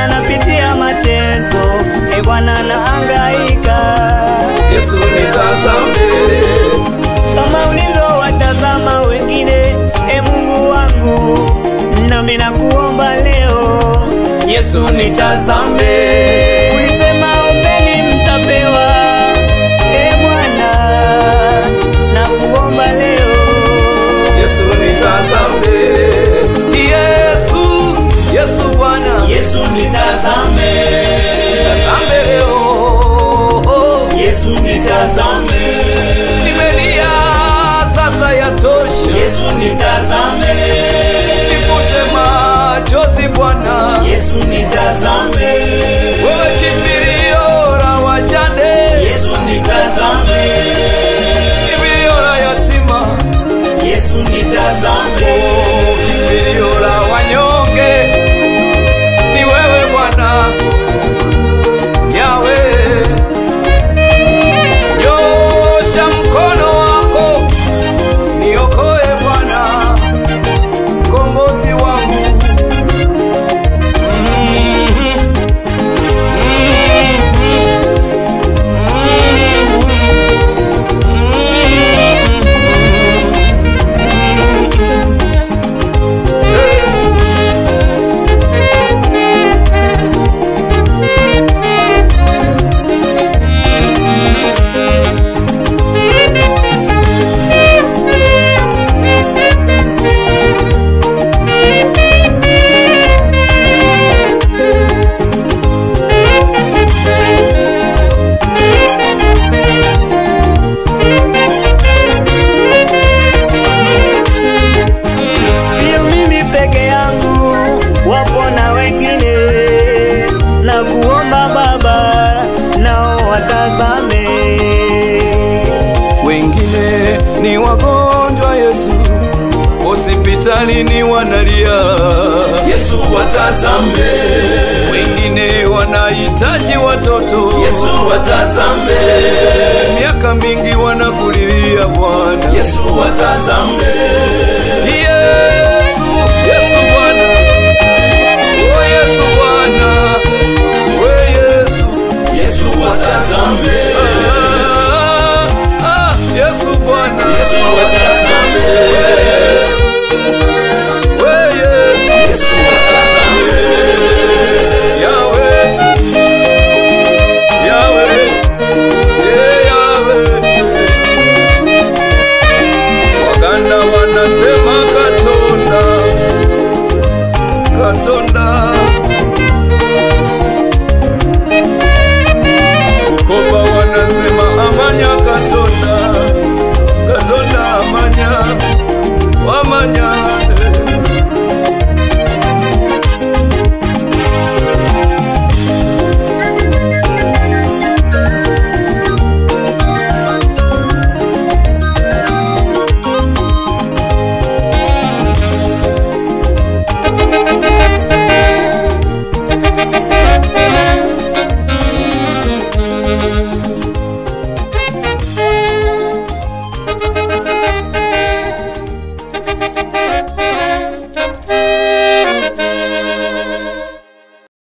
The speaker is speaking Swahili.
Bwana napitia mateso, e Bwana naangaika, Yesu nitazame, kama ulivyowatazama wengine, e Mungu wangu, nami nakuomba leo, Yesu nitazame, ulisema ombeni mtapewa, e Bwana nakuomba leo Yesu nitazame, Yesu, Yesu Bwana, Yesu nitazame, nitazame leo, Yesu nitazame, nimelia sasa yatosha, Yesu nitazame, nifute machozi Bwana, Yesu nitazame, wewe kimbilio la wajane, Yesu nitazame, kimbilio la yatima, Yesu nitazame, kimbilio la wanyonge, ni wewe Bwana Yawe, nyosha mkono wako niokoe Bwana, mkombozi wangu. Mhm. sio mimi peke yangu, wapo na wengine, na kuomba Baba nao watazame. Wengine ni wagonjwa Yesu, hospitalini wanalia Yesu watazame, wengine wanahitaji watoto Yesu watazame, miaka mingi wanakulilia Bwana Yesu watazame, Yesu, Yesu Bwana, oh Yesu Bwana, we Yesu, Yesu watazame, ah, ah, Yesu Bwana, Yesu watazame, we Yesu, Yesu watazame, Yahweh, Yahweh, yeah, Yahweh. Waganda wanasema katonda, katonda